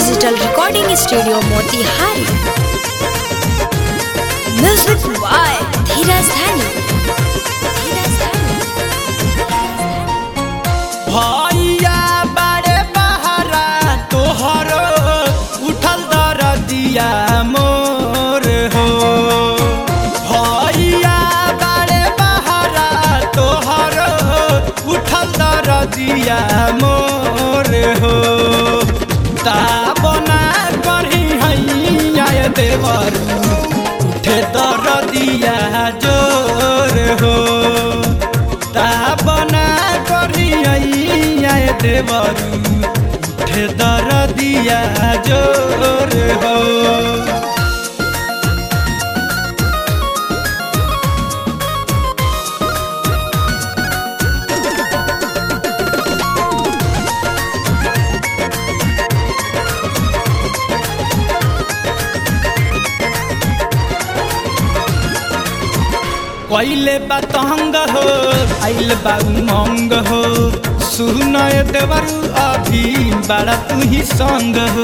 digital recording studio Motihari music by Dheeraj Dhani Dheeraj धानी भैया बारे बहारा तोहर उठल दरदिया मोर हो भैया बारे बहारा तोहर उठल दरदिया मोर हो ता बना करही हैया देवर उठे दरदिया जोर हो ता बना करिया देवरू उठे दरदिया जोर हो कैले बा तंग हो आइल बा उमंग हो सुनय देवरू अभी बड़ा तू ही संग हो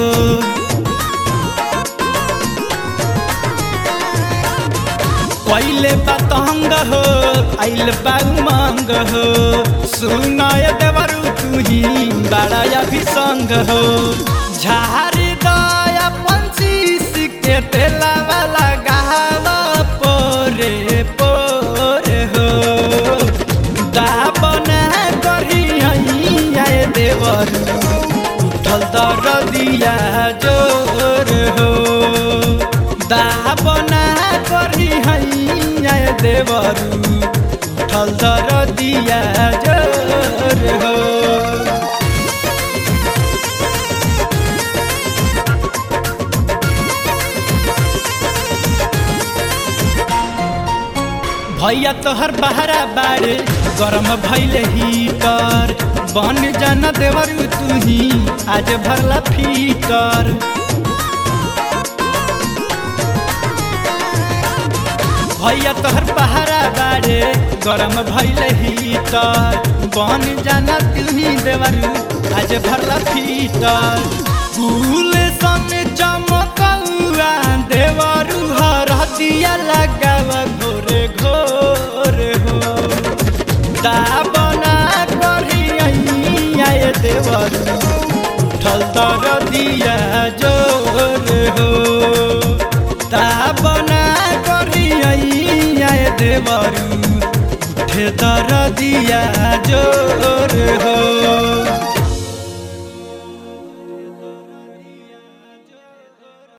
कैले बा तंग हो आइल बा उमंग हो सुनय देवरू तू ही बड़ा अभी संग हो झारी दया पंची के तेला वाला गावा पोरे पोरे हो दाबना करी हैया देवर उठल दरदिया जोर हो दाबना करी हैया देवर उठल दरदिया जोर हो भैया तोहर बहरा बारे गरम भैले हीटर बन जाना देवर तू ही आज भरला फीटर भैया तोहर बहरा बारे गरम भैले हीटर बन जाना तू ही देवर आज भरला फीटर फूल सन चमकौआ देवरू हर दिया लगावा घोरे घोरे हो दाबना करी आए देवर उठल तर दिया जोर हो दाबना करी आए देवर उठे तर दिया जोर